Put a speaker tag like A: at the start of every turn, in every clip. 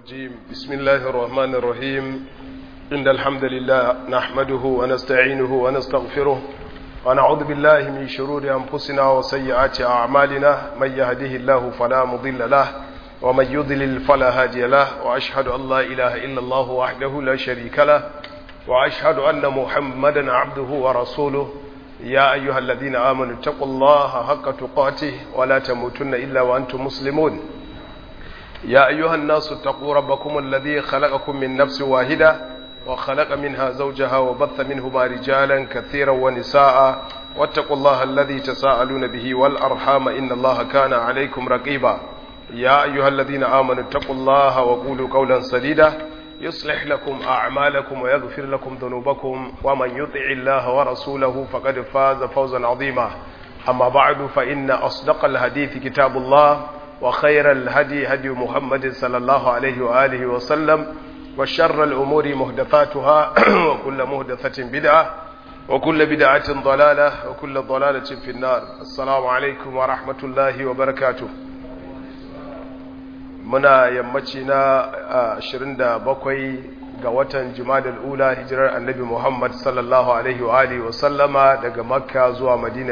A: الرجيم بسم الله الرحمن الرحيم إن الحمد لله نحمده ونستعينه ونستغفره ونعوذ بالله من شرور أنفسنا وسيئات أعمالنا من يهده الله فلا مضل له ومن يضلل فلا هادي له وأشهد أن لا إله إلا الله وحده لا شريك له وأشهد أن محمدا عبده ورسوله يا أيها الذين آمنوا اتقوا الله حق تقاته ولا تموتن إلا وأنتم مسلمون يا أيها الناس اتقوا ربكم الذي خلقكم من نفس واحدة وخلق منها زوجها وبث منهما رجالا كثيرا ونساء واتقوا الله الذي تساءلون به والأرحام إن الله كان عليكم رقيبا يا أيها الذين آمنوا اتقوا الله وقولوا قولا سديدا يصلح لكم أعمالكم ويغفر لكم ذنوبكم ومن يطع الله ورسوله فقد فاز فوزا عظيما أما بعد فإن أصدق الحديث كتاب الله وخير الهدي هدي محمد صلى الله عليه وآله وسلم وشر الأمور مهدفاتها وكل مهدفة بدعة وكل بدعة ضلالة وكل ضلالة في النار السلام عليكم ورحمة الله وبركاته muna yammaci na 27 ga watan jumadal ula hijirar annabi muhammad sallallahu alaihi wa alihi wa sallama daga makka zuwa madina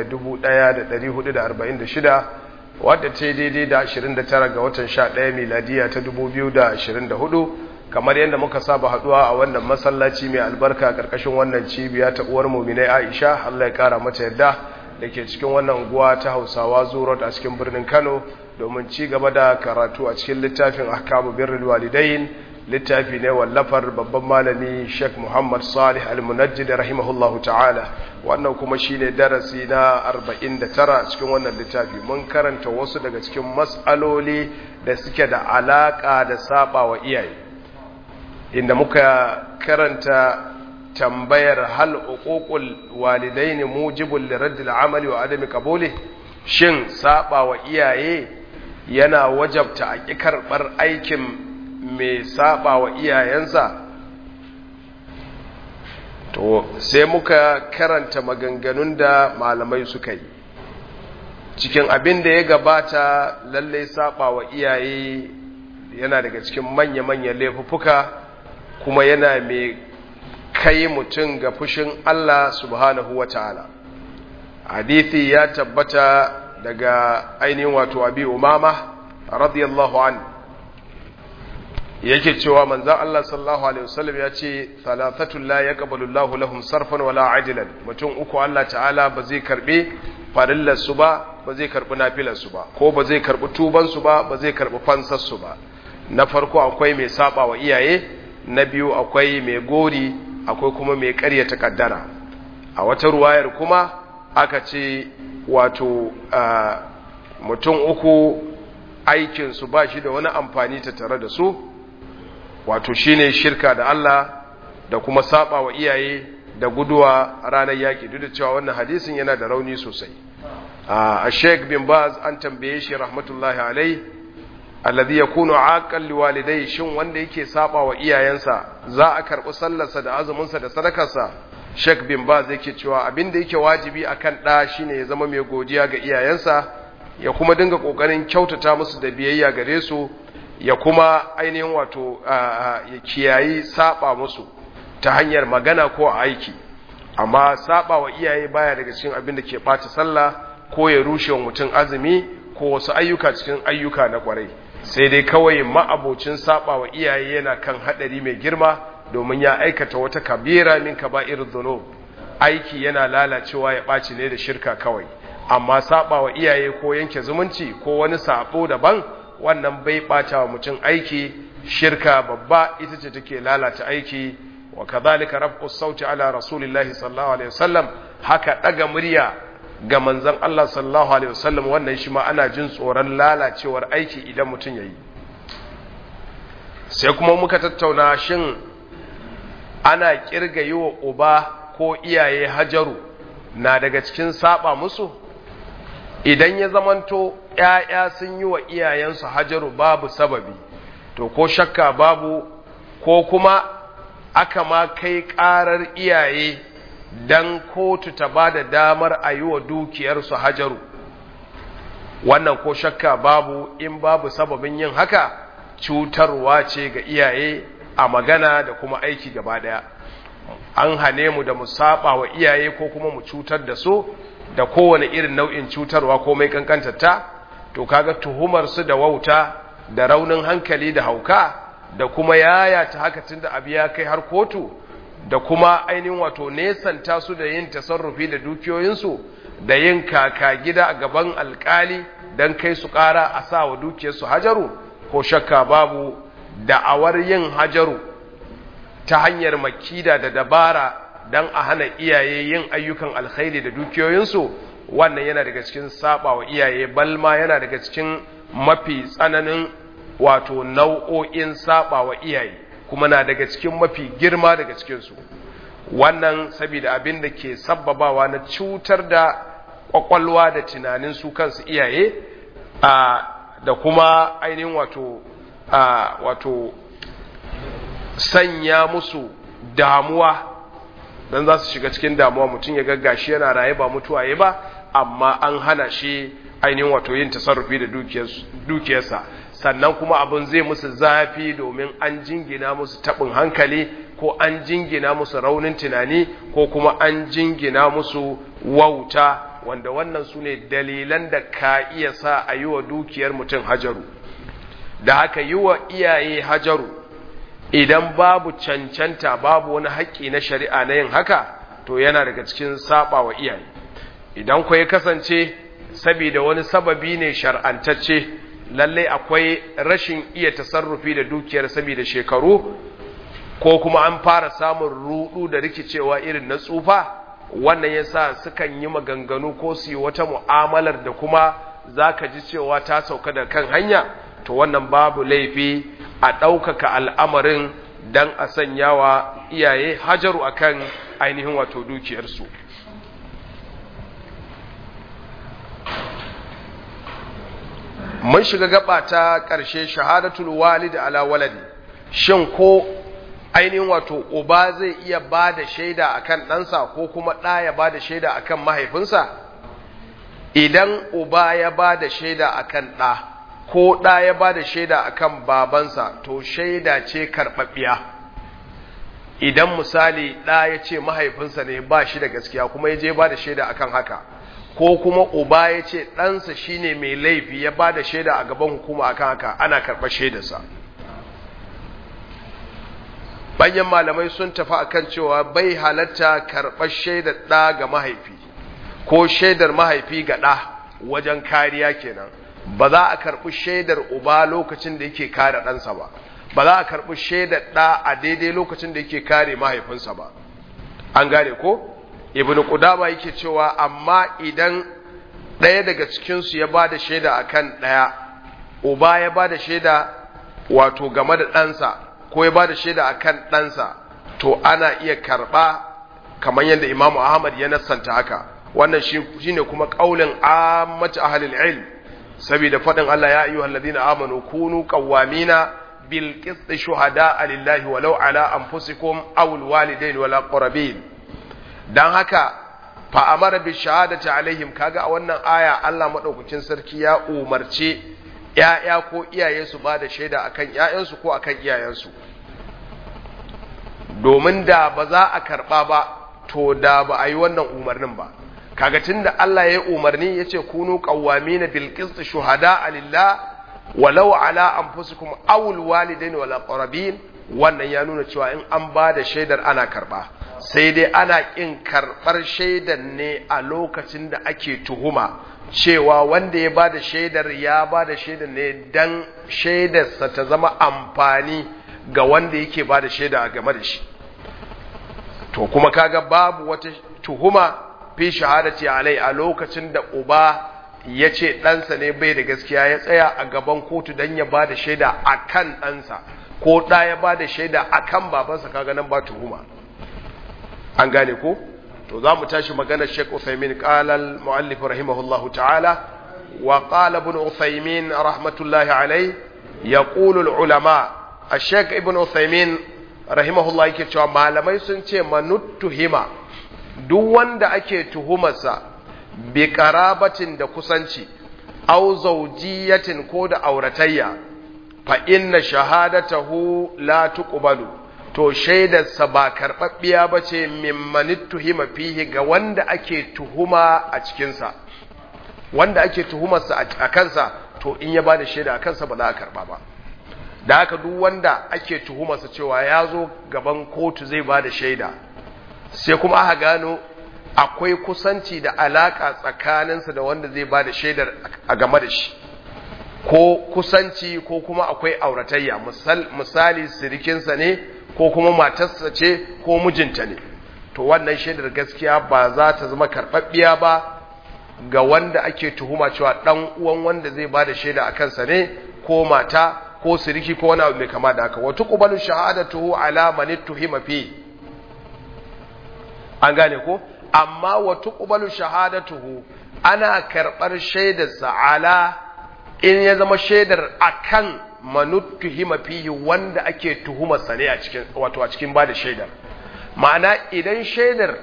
A: 1446 wadda ta daidai da 29 ga watan 11 miladiya ta 2024 kamar yadda muka saba haduwa a wannan masallaci mai albarka karkashin wannan cibiya ta uwar muminai aisha allah ya kara mata yadda da ke cikin wannan unguwa ta hausawa zuwa a cikin birnin kano domin ci gaba da karatu a cikin littafin ahkamu birrul walidain littafi ne wallafar babban malami Sheikh Muhammad Salih Al-Munajjid rahimahullahu ta'ala wannan kuma shine darasi na 49 cikin wannan littafi mun karanta wasu daga cikin mas'aloli da suke da alaka da saba wa iyaye inda muka karanta tambayar hal uququl walidain mujibul liraddil amali wa adami qabuli shin saba wa iyaye yana wajabta a ƙi karɓar aikin mai saba wa iyayensa to sai muka karanta maganganun da malamai suka yi cikin abin da ya gabata lallai saba wa iyaye yana daga cikin manya-manyan laifuffuka kuma yana mai kai mutum ga fushin Allah subhanahu wa ta'ala hadithi ya tabbata daga ainihin wato abi umama radiyallahu an yake cewa manzan Allah sallallahu alaihi wasallam ya ce thalathatul la yaqbalu Allahu lahum sarfan wala ajlan mutum uku Allah ta'ala ba zai karbe farillar su ba ba zai karbi nafilar su ba ko ba zai karbi tuban su ba ba zai karbi fansar su ba na farko akwai mai saba wa iyaye na biyu akwai mai gori akwai kuma mai ƙaryata kaddara a wata ruwayar kuma aka ce wato mutum uku aikinsu ba shi da wani amfani ta tare da su wato shine shirka da Allah da kuma saba wa iyaye da guduwa ranar yaki duk da cewa wannan hadisin yana da rauni sosai a sheik bin baz an tambaye shi rahmatullahi alai alladhi yakunu aqal liwalidai shin wanda yake saba wa iyayensa za a karbi sallarsa da azuminsa da sadakarsa Sheikh bin Baz yake cewa abin da yake wajibi akan ɗa shine ya zama mai godiya ga iyayensa ya kuma dinga kokarin kyautata musu da biyayya gare su ya kuma ainihin wato ya kiyayi saba musu ta hanyar magana ko aiki amma saba wa iyaye baya daga cikin abin da ke ɓata sallah ko ya rushe wa mutum azumi ko wasu ayyuka cikin ayyuka na kwarai sai dai kawai ma'abocin saba wa iyaye yana kan hadari mai girma domin ya aikata wata kabira min kaba'ir dhunub aiki yana lalacewa ya ɓaci ne da shirka kawai amma saba wa iyaye ko yanke zumunci ko wani sabo daban wannan bai ɓata wa mutum aiki shirka babba ita ce take lalata aiki wa kadhalika rafqu sauti ala rasulillahi sallallahu alaihi wasallam haka daga murya ga manzon Allah sallallahu alaihi wasallam wannan shi ma ana jin tsoron lalacewar aiki idan mutum yayi sai kuma muka tattauna shin ana kirga yi wa uba ko iyaye hajaru na daga cikin saba musu idan ya zamanto ‘ya'ya sun yi wa iyayensu hajaru babu sababi to ko shakka babu ko kuma aka ma kai ƙarar iyaye don kotu ta ba da damar a yi wa dukiyarsu hajaru wannan ko shakka babu in babu sababin yin haka cutarwa ce ga iyaye a magana da kuma aiki gaba daya an hane mu da mu saba wa iyaye ko kuma mu cutar da su da kowane irin nau'in cutarwa ko mai kankantarta to kaga tuhumar su da wauta da raunin hankali da hauka da kuma yaya ta haka tunda abu ya kai har kotu da kuma ainihin wato nesanta su da yin tasarrufi da dukiyoyinsu da yin kaka gida a gaban alkali don kai su ƙara a sa wa dukiyarsu hajaru ko shakka babu da'awar yin hajaru ta hanyar makida da dabara don a hana iyaye yin ayyukan alkhairi da dukiyoyinsu wannan yana daga cikin saba wa iyaye balma yana daga cikin mafi tsananin wato nau'o'in saba wa iyaye kuma na daga cikin mafi girma daga cikinsu wannan saboda abin da ke sabbabawa na cutar da kwakwalwa da tunanin su kansu iyaye da kuma ainihin wato wato sanya musu damuwa don za su shiga cikin damuwa mutum ya gaggashi yana raye ba mutuwa ya ba amma an hana shi ainihin wato yin tasarrufi da dukiyarsa sannan kuma abin zai musu zafi domin an jingina musu taɓin hankali ko an jingina musu raunin tunani ko kuma an jingina musu wauta wanda wannan su ne dalilan da ka iya sa a yi wa dukiyar mutum hajaru da haka yi wa iyaye hajaru idan babu cancanta babu wani haƙƙi na shari'a na yin haka to yana daga cikin saba wa iyaye idan ku ya kasance saboda wani sababi ne shar'antacce lalle akwai rashin iya tasarrufi da dukiyar saboda shekaru ko kuma an fara samun rudu da rikicewa irin na tsufa wannan yasa sukan yi maganganu ko su yi wata mu'amalar da kuma zaka ji cewa ta sauka da kan hanya to wannan babu laifi a ɗaukaka al'amarin don a sanya wa iyaye hajaru akan ainihin wato dukiyarsu mun shiga gaba ta ƙarshe shahadatul walid ala waladi shin ko ainihin wato uba zai iya ba da shaida akan ɗansa ko kuma ɗa ya ba da shaida akan mahaifinsa idan uba ya ba da shaida akan ɗa ko ɗa ya ba da shaida akan babansa to shaida ce karɓaɓɓiya idan misali ɗa ya ce mahaifinsa ne ba shi da gaskiya kuma ya je ba da shaida akan haka ko kuma uba ya ce ɗansa shi ne mai laifi ya ba da shaida a gaban hukuma akan haka ana karɓar shaidarsa banyan malamai sun tafi akan cewa bai halatta karɓar shaidar ɗa ga mahaifi ko shaidar mahaifi ga ɗa wajen kariya kenan ba za a karɓi shaidar uba lokacin da yake kare ɗansa ba ba za a karɓi shaidar ɗa a daidai lokacin da yake kare mahaifinsa ba an gane ko ibn qudama yake cewa amma idan ɗaya daga cikinsu ya ba da shaida akan ɗaya uba ya ba da shaida wato game da ɗansa ko ya ba da shaida akan ɗansa to ana iya karɓa kamar yadda imamu ahmad ya nassanta haka wannan shine kuma ƙaulin ammatu ahlil ilm saboda faɗin Allah ya ayyuhal ladina amanu kunu qawwamina bil qist shuhada lillahi walau ala anfusikum aw al walidain wal aqrabin dan haka fa amara bi shahadati alaihim kaga a wannan aya Allah madaukakin sarki ya umarce ‘ya'ya ko iyaye su ba da shaida akan ‘ya'yansu ko akan iyayensu domin da ba za a karɓa ba to da ba a yi wannan umarnin ba kaga tunda Allah ya umarni yace kunu qawwamina bil qist shuhada lillah walau ala anfusikum aw al walidain wal aqrabin wannan ya nuna cewa in an ba da shaidar ana karba sai dai ana kin karbar shaidar ne a lokacin da ake tuhuma cewa wanda ya ba da shaidar ya ba da shaidar ne dan shaidarsa ta zama amfani ga wanda yake ba da shaida a game da shi to kuma kaga babu wata tuhuma fi shahadati alai a lokacin da uba ya ce ɗansa ne bai da gaskiya ya tsaya a gaban kotu don ya ba da shaida a kan ɗansa ko ɗa ya ba da shaida a kan babansa kaga nan ba tuhuma an gane ko to za mu tashi maganar sheik uthaymin qalal muallif rahimahullahu ta'ala wa qala ibn uthaymin rahmatullahi alai yaqulu al ulama الشيخ ابن عثيمين رحمه الله yake cewa malamai sun ce manuttuhima duk wanda ake tuhumarsa bi karabatin da kusanci au zaujiyatin ko da auratayya fa inna shahadatahu la tuqbalu to shaidarsa ba karɓaɓɓiya ba ce mimman tuhima fihi ga wanda ake tuhuma a cikinsa wanda ake tuhumarsa a kansa to in ya ba da shaida a kansa ba za a karɓa ba da haka duk wanda ake tuhumarsa cewa ya zo gaban kotu zai ba da shaida sai kuma aka gano akwai kusanci da alaƙa tsakaninsa da wanda zai ba da shaidar a game da shi ko kusanci ko kuma akwai auratayya misali sirikinsa ne ko kuma matarsa ce ko mijinta ne to wannan shaidar gaskiya ba za ta zama karɓaɓɓiya ba ga wanda ake tuhuma cewa ɗan uwan wanda zai ba da shaida a kansa ne ko mata ko siriki ko wani abu mai kama da haka wata ƙubalin shahadatuhu ala mani tuhima fi an gane ko amma wata ƙubalin shahadatuhu ana karɓar shaidarsa ala in ya zama shaidar akan manuttu hima fihi wanda ake tuhumarsa ne a cikin wato a cikin bada shaidar ma'ana idan shaidar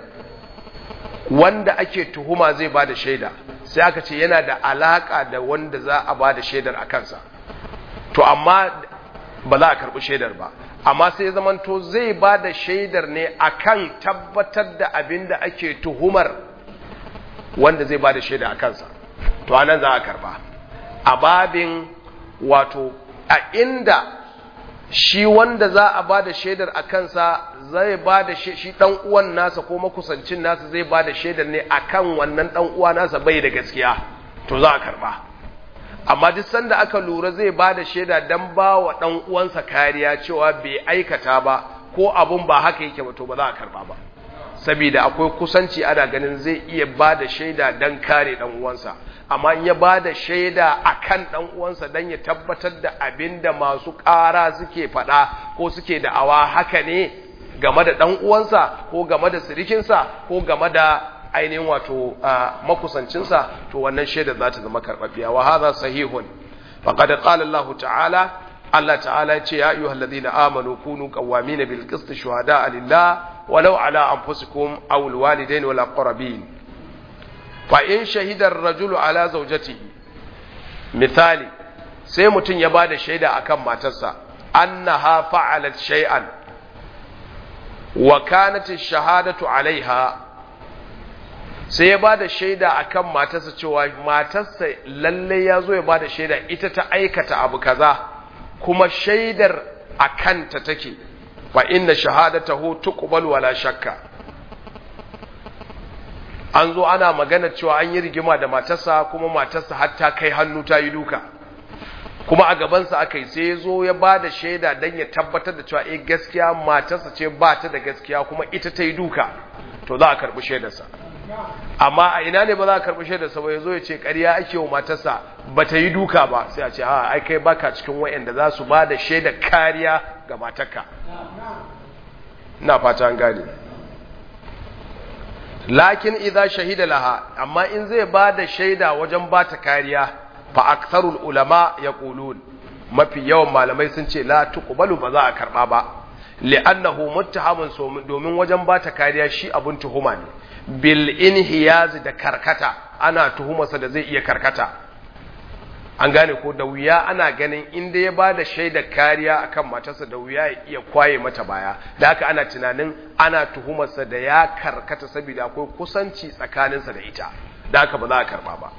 A: wanda ake tuhuma zai bada shaida sai aka ce yana da alaka da wanda za a bada shaidar a kansa to amma ba za a karbi shaidar ba amma sai ya zamanto zai bada shaidar ne akan tabbatar da abin da ake tuhumar wanda zai bada shaida a kansa to anan za a karba a babin wato a inda shi wanda za a ba da shaidar a kansa zai ba da shi ɗan uwan nasa ko makusancin nasa zai ba da shaidar ne a kan wannan ɗan uwa nasa bai da gaskiya to za a karɓa amma duk sanda aka lura zai ba da shaida don ba wa ɗan uwansa kariya cewa bai aikata ba ko abun ba haka yake ba to ba za a karɓa ba saboda akwai kusanci ana ganin zai iya ba da shaida don kare ɗan uwansa amma in ya ba da shaida a kan ɗan uwansa don ya tabbatar da abin da masu ƙara suke faɗa ko suke da'awa haka ne game da ɗan uwansa ko game da sirikinsa ko game da ainihin wato makusancinsa to wannan shaida za ta zama karɓaɓɓiya wa haza sahihun faqad qala Allah ta'ala Allah ta'ala ya ce ya ayyuhal ladina amanu kunu qawwamina bil qist shuhada'a lillah walau ala anfusikum aw al walidain wal aqrabin fa in shahida ar-rajulu ala zawjatihi misali sai mutum ya bada shaida akan matarsa annaha fa'alat shay'an wa kanat ash-shahadatu alaiha sai ya bada shaida akan matarsa cewa matarsa lalle ya zo ya bada shaida ita ta aikata abu kaza kuma shaidar akanta take fa inna shahadatahu tuqbal wala shakka an zo ana magana cewa an yi rigima da matarsa kuma matarsa har ta kai hannu ta yi duka kuma a gabansa aka yi sai ya zo ya ba da shaida don ya tabbatar da cewa eh gaskiya matarsa ce ba ta da gaskiya kuma ita ta yi duka to za a karɓi shaidarsa amma a ina ne ba za a karɓi shaidarsa ba ya zo ya ce ƙarya ake wa matarsa ba ta yi duka ba sai a ce a ai kai baka cikin wa'anda za su ba da shaidar kariya ga matarka ina fata an gane lakin idza shahida laha amma in zai ba da shaida wajen ba ta kariya fa aktharul ulama yaqulun mafi yawan malamai sun ce la tuqbalu ba za a karba ba li'annahu muttahamun domin wajen ba ta kariya shi abun tuhuma ne bil inhiyaz da karkata ana tuhumarsa da zai iya karkata an gane ko da wuya ana ganin inda ya ba da shaidar kariya akan matarsa da wuya ya iya kwaye mata baya da haka ana tunanin ana tuhumarsa da ya karkata saboda akwai kusanci tsakaninsa da ita da haka ba za a karba ba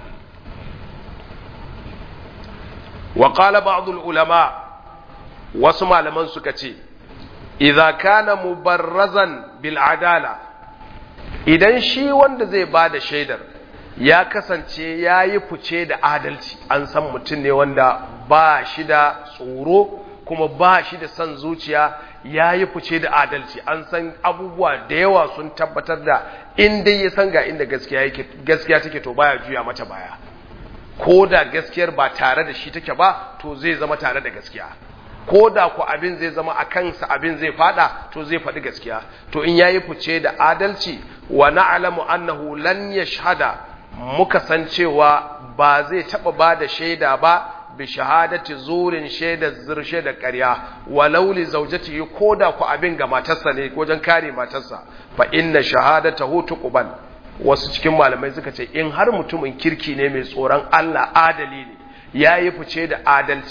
A: wa qala ba'd ulama wasu malaman suka ce idza kana mubarrazan bil adala idan shi wanda zai ba da shaidar ya kasance ya yi fice da adalci an san mutum ne wanda ba shi da tsoro kuma ba shi da son zuciya ya yi fice da adalci an san abubuwa da yawa sun tabbatar da inda ya san ga inda gaskiya take to baya juya mata baya ko da gaskiyar ba tare da shi take ba to zai zama tare da gaskiya ko da ku abin zai zama a kansa abin zai fada to zai faɗi gaskiya to in yayi fice da adalci wa na'lamu annahu lan yashhada muka san cewa ba zai taɓa ba da shaida ba bi shahadati zurin shaida zirshe da ƙarya walau li zawjatihi ko da ku abin ga matarsa ne wajen kare matarsa fa inna shahadatahu tuqbal wasu cikin malamai suka ce in har mutumin kirki ne mai tsoron Allah adali ne yayi fice da adalci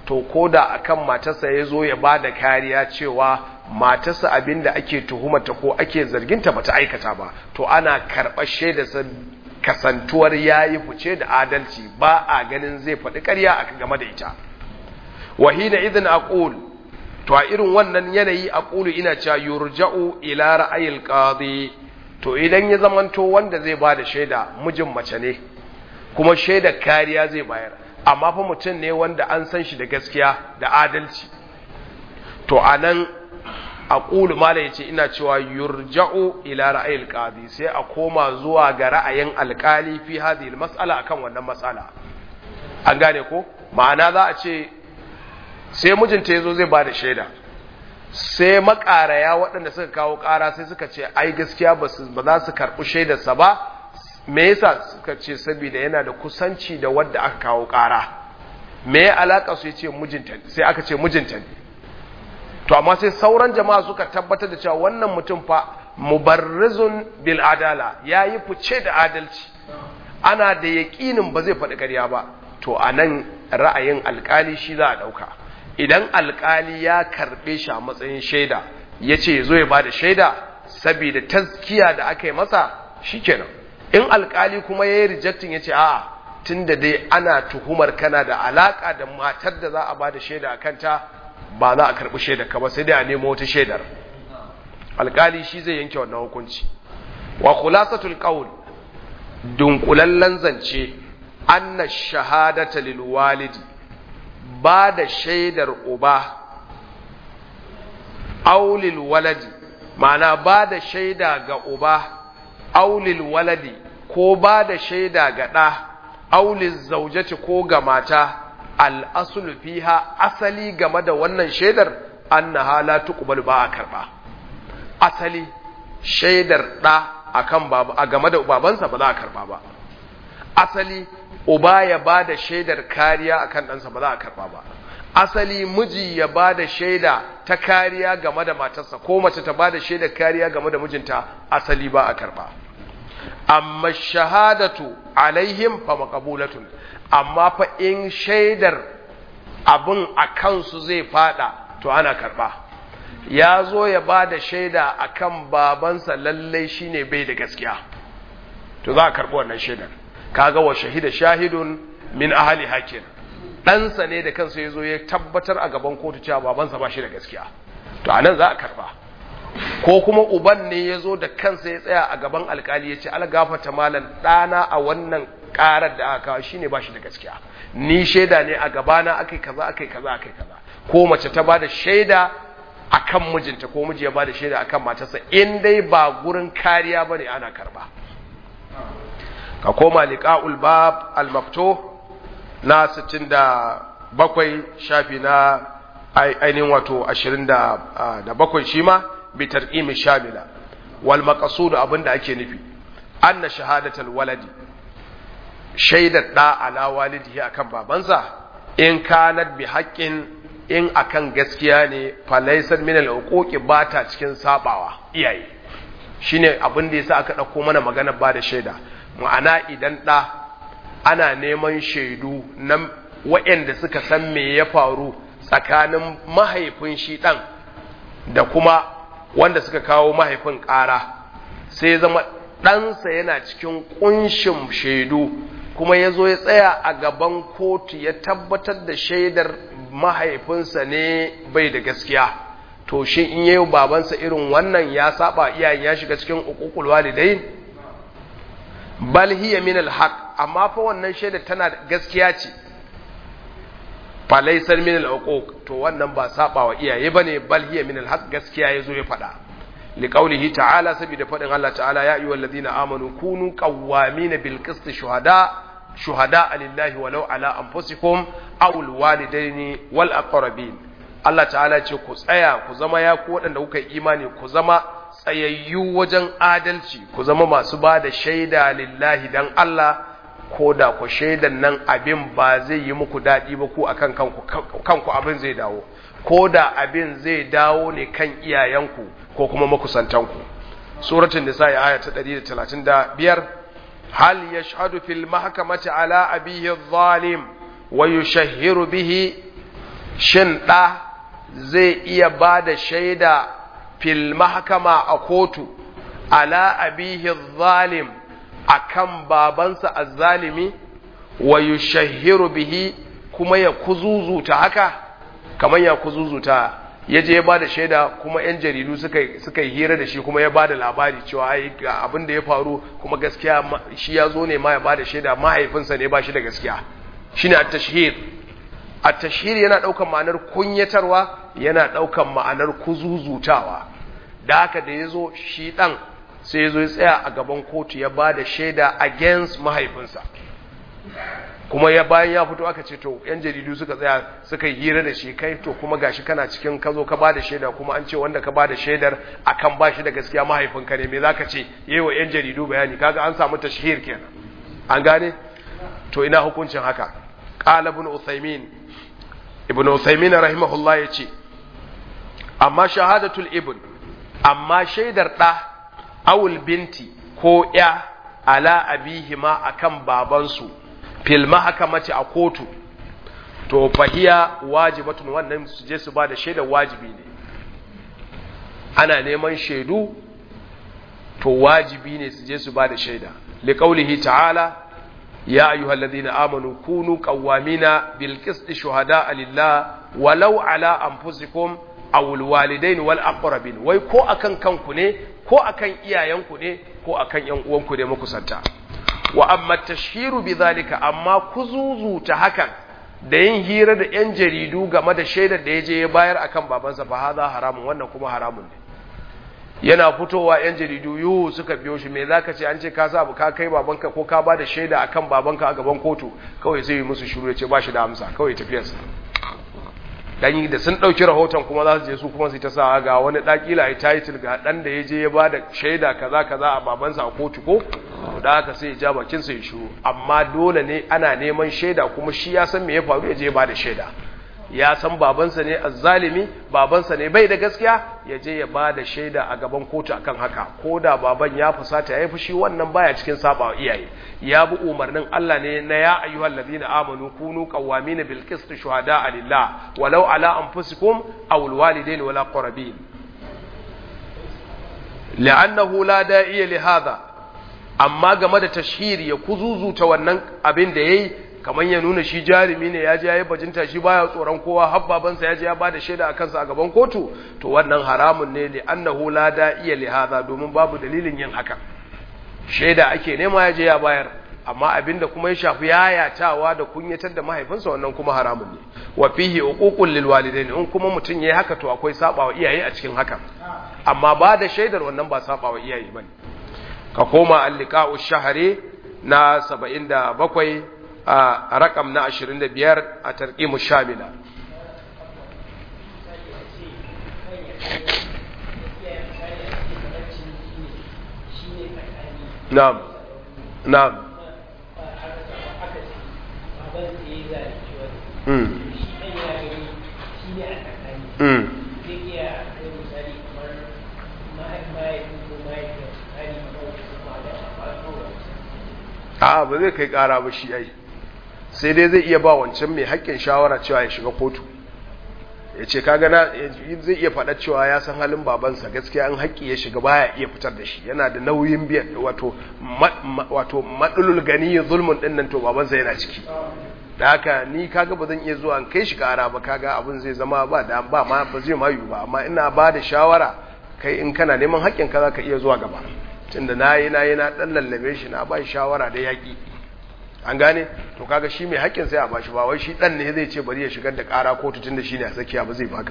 A: to ko da akan matarsa ya zo ya ba da kariya cewa matarsa abin da ake tuhumata ko ake zarginta bata aikata ba to ana karɓar shaidarsa kasantuwar ya yi fice da adalci ba a ganin zai faɗi ƙarya a game da ita wahina idan aqul to a irin wannan yanayi aqulu ina cewa yurja'u ila ra'ayil qadi to idan ya zamanto wanda zai ba da shaida mijin mace ne kuma shaida kariya zai bayar amma fa mutum ne wanda an san shi da gaskiya da adalci to anan aqulu mala yace ina cewa yurja'u ila ra'ayil qadi sai a koma zuwa ga ra'ayin alkali fi hadhihi almas'ala akan wannan mas'ala an gane ko ma'ana za a ce sai mijinta yazo zai bada shaida sai makaraya waɗanda suka kawo ƙara sai suka ce ai gaskiya ba za su karɓi shaidarsa ba me yasa suka ce saboda yana da kusanci da wadda aka kawo ƙara me ya alaka su yace mijinta sai aka ce mijinta ne to amma sai sauran jama'a suka tabbatar da cewa wannan mutum fa mubarrizun bil adala yayi fice da adalci ana da yaƙinin ba zai faɗi ƙarya ba to anan ra'ayin alƙali shi za a ɗauka idan alƙali ya karɓe shi a matsayin shaida ya ce zo ya ba da shaida saboda taskiya da aka yi masa shikenan in alƙali kuma ya yi rejectin ya ce a'a tun da dai ana tuhumar kana da alaƙa da matar da za a ba da shaida a kanta ba za a karɓi shaidar ka ba sai dai a nemo wata shaidar alƙali shi zai yanke wannan hukunci wa khulasatul qawl dunkulallen zance anna shahadata lil walidi ba da shaidar uba aulil waladi ma'ana ba da shaida ga uba aulil waladi ko ba da shaida ga ɗa aulil zaujaci ko ga mata al'asulu fiha asali game da wannan shaidar annaha la tuqbalu ba a karba asali shaidar ɗa akan baba a game da babansa ba za a karba ba asali uba ya ba da shaidar kariya akan ɗansa ba za a karba ba asali miji ya ba da shaida ta kariya game da matarsa ko mace ta ba da shaidar kariya game da mijinta asali ba a karba amma shahadatu alaihim fa maqbulatun amma fa in shaidar abin a kansu zai fada to ana karba ya zo ya ba da shaida akan babansa lallai shine bai da gaskiya to za a karbi wannan shaidar kaga wa shahida shahidun min ahli hakin ɗansa ne da kansa ya zo ya tabbatar a gaban kotu cewa babansa ba shi da gaskiya to anan za a karba ko kuma uban ne ya zo da kansa ya tsaya a gaban alkali ya ce algafata malam ɗana a wannan ƙarar da aka kawo shine ba shi da gaskiya ni shaida ne a gabana akai kaza akai kaza akai kaza ko mace ta bada shaida akan mijinta ko miji ya bada shaida akan matarsa in dai ba gurin kariya bane ana karba ka koma liqa'ul bab al-maftuh na 67 shafi na ainihin wato 27 shi ma bi tarqimi shamila wal maqsud abinda ake nufi anna shahadatul waladi shaidar da ala walidihi akan babansa in kanat bi haqqin in akan gaskiya ne falaisar min al-uquqi bata cikin sabawa iyaye shine abin da yasa aka dauko mana magana ba da shaida ma'ana idan da ana neman shaidu na waɗanda suka san me ya faru tsakanin mahaifin shi ɗan da kuma wanda suka kawo mahaifin ƙara sai zama ɗansa yana cikin ƙunshin shaidu kuma ya zo ya tsaya a gaban kotu ya tabbatar da shaidar mahaifinsa ne bai da gaskiya to shi in yi babansa irin wannan ya saba iyayen ya shiga cikin uƙuƙul walidai bal hiya min alhaq amma fa wannan shaida tana gaskiya ce fa laysar min alhuquq to wannan ba saba wa iyaye bane bal hiya min alhaq gaskiya yazo ya fada li qawlihi ta'ala saboda fadin Allah ta'ala ya ayyuhal ladina amanu kunu qawwamin bil qist shuhada shuhada lillahi walau ala anfusikum aw al walidaini wal aqrabin Allah ta'ala ce ku tsaya ku zama ya ku waɗanda kuka yi imani ku zama tsayayyu wajen adalci ku zama masu ba da shaida lillahi dan Allah ko da ku shaidan nan abin ba zai yi muku daɗi ba ku akan kanku kanku abin zai dawo ko da abin zai dawo ne kan iyayenku ko kuma makusantanku suratul nisa aya ta 135 hal yashhadu fil mahkamati ala abihi adh-dhalim wa yushahhiru bihi shin ɗa zai iya ba da shaida fil mahkama a kotu ala abihi zalim akan babansa azzalimi wa yushahiru bihi kuma ya kuzuzuta haka kamar ya kuzuzuta ya je ya ba da shaida kuma 'yan jaridu suka yi hira da shi kuma ya ba da labari cewa ai ga abin da ya faru kuma gaskiya shi ya zo ne ma ya ba da shaida mahaifinsa ne ba shi da gaskiya shi ne at-tashhir at-tashhir yana ɗaukan ma'anar kunyatarwa yana ɗaukan ma'anar kuzuzutawa da haka da ya zo shi ɗan sai ya zo ya tsaya a gaban kotu ya ba da shaida against mahaifinsa kuma ya bayan ya fito aka ce to yan jaridu suka tsaya suka yi hira da shi kai to kuma gashi kana cikin ka zo ka bada shaida kuma an ce wanda ka bada shaidar akan ba shi da gaskiya mahaifinka ne me zaka ce yayi wa yan jaridu bayani kaga an samu tashhir kenan an gane to ina hukuncin haka qala ibn uthaymin ibn uthaymin rahimahullah yace amma shahadatul ibn amma shaidar da awul binti ko ya ala abihima akan babansu fil mahakamati a kotu to fahiya wajibatun wannan su je su ba da shaidar wajibi ne ana neman shaidu to wajibi ne su je su ba da shaida liqaulihi ta'ala ya ayyuhalladhina amanu kunu qawwamina bil qisti shuhada'a lillah walau ala anfusikum aw al walidain wal aqrabin wai ko akan kanku ne ko akan iyayenku ne ko akan yan uwanku ne makusanta wa amma tashhiru bidhalika amma kuzuzu ta hakan da yin hira da yan jaridu game da shaidar da yaje ya bayar akan babansa fa hadha haramun wannan kuma haramun ne yana fitowa yan jaridu yu suka biyo shi me zaka ce an ce ka sa ka kai babanka ko ka bada shaida akan babanka a gaban kotu kawai sai yi musu shiru ya ce ba shi da amsa kawai tafiyarsa dan da sun dauki rahoton kuma za su je su kuma su ta sa ga wani dakila ai title ga dan da yaje ya bada shaida kaza kaza a babansa a kotu ko da haka sai ya ja bakin sa ya shiru amma dole ne ana neman shaida kuma shi ya san me ya faru ya je ya bada shaida ya san babansa ne azzalimi babansa ne bai da gaskiya ya je ya bada shaida a gaban kotu akan haka ko da baban ya fusata ya yi fushi wannan baya cikin saba iyaye ya bi umarnin Allah ne na ya ayyuhal ladina amanu kunu qawamin bil qist shuhada lillah walau ala anfusikum aw al walidain wala qarabin li'annahu la da'iya li hadha amma game da tashhiri ya kuzuzuta wannan abin da yayi kamar ya nuna shi jarumi ne ya je ya yi bajinta shi baya tsoron kowa har babansa ya je ya bada shaida a kansa a gaban kotu to wannan haramun ne li annahu la da'iya li hadha domin babu dalilin yin haka shaida ake nema ya je ya bayar amma abinda kuma ya shafi yayatawa da kunyatar da mahaifinsa wannan kuma haramun ne wa fihi uququl lil walidain in kuma mutun yayi haka to akwai sabawa iyaye a cikin haka amma ba da shaidar wannan ba sabawa iyaye bane ka koma al-liqa'u shahri na 77 a rakam na 25 a tarqimu shamila na'am na'am mm mm a ba zai kai kara ba shi ai sai dai zai iya ba wancan mai haƙƙin shawara cewa ya shiga kotu ya ce kaga na zai iya faɗa cewa ya san halin babansa gaskiya an haƙƙi ya shiga baya iya fitar da shi yana da nauyin biyan wato wato madulul gani zulmun din nan to babansa yana ciki da haka ni kaga ba zan iya zuwa an kai shi kara ba kaga abin zai zama ba da ba ma ba zai mayu ba amma ina ba da shawara kai in kana neman haƙƙin ka zaka iya zuwa gaba tunda nayi nayi na dan lallabe shi na ba shawara da yaƙi an gane to kaga shi mai haƙƙin sai a bashi ba wai shi dan ne zai ce bari ya shigar da ƙara kotu tunda shi ne a tsakiya ba zai baka